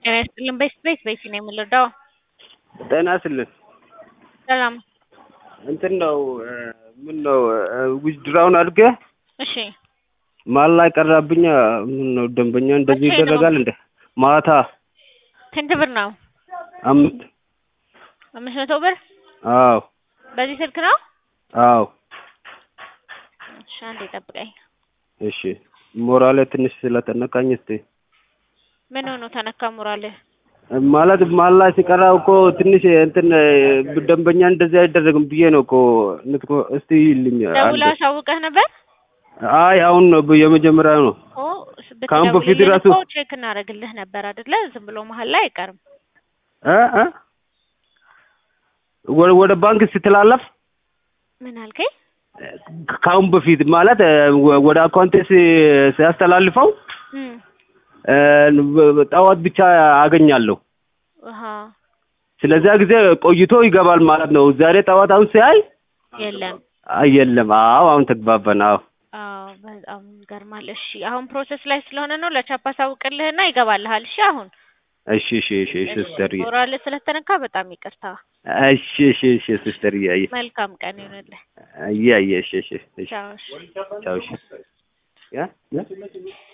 ጤና ይስጥልን። በስ ቤት ቤት ነው የምንረዳው። ጤና ይስጥልን። ሰላም። እንትን ነው ምን ነው ዊዝድራውን አድርገህ እሺ ማል ላይ ቀራብኝ። ምን ነው ደንበኛ እንደዚህ መቼ ነው? ይደረጋል እንደ ማታ ስንት ብር ነው? አምስት አምስት መቶ ብር አዎ በዚህ ስልክ ነው? አዎ እሺ አንዴ ጠብቀኝ። እሺ ሞራሌ ትንሽ ስለተነካኝ እስቲ ምን ሆኖ ተነካ ሞራልህ? ማለት ማል ላይ ሲቀራው እኮ ትንሽ እንትን ደንበኛ እንደዚህ አይደረግም ብዬ ነው እኮ ንትኮ እስቲ ይልኝ ደውላ አሳውቀህ ነበር? አይ አሁን ነው የመጀመሪያው ነው ኦ ከአሁን በፊት ብትደውልልን ራሱ- እኮ ቼክ እናደርግልህ ነበር አይደለ? ዝም ብሎ መሀል ላይ አይቀርም። እ እ ወደ ወደ ባንክ ስትላለፍ ምን አልከኝ? ከአሁን በፊት ማለት ወ- ወደ አካውንቴ ሲ- ሲያስተላልፈው እም እ ጠዋት ብቻ አገኛለሁ። አሃ ስለዚያ ጊዜ ቆይቶ ይገባል ማለት ነው። ዛሬ ጠዋት አሁን ሲያይ የለም። አይ የለም። አዎ አሁን ተግባባን። አዎ አዎ በጣም ይገርማል። እሺ አሁን ፕሮሰስ ላይ ስለሆነ ነው ለቻፕ አሳውቅልህና ይገባልሃል። እሺ አሁን እሺ እሺ እሺ ሲስተርዬ ሞራል ስለተነካ በጣም ይቅርታ። እሺ እሺ እሺ ሲስተርዬ አየ መልካም ቀን ይሁንልህ። አየ አየ እሺ እሺ እሺ ቻው። እሺ። ቻው እሺ ያ ያ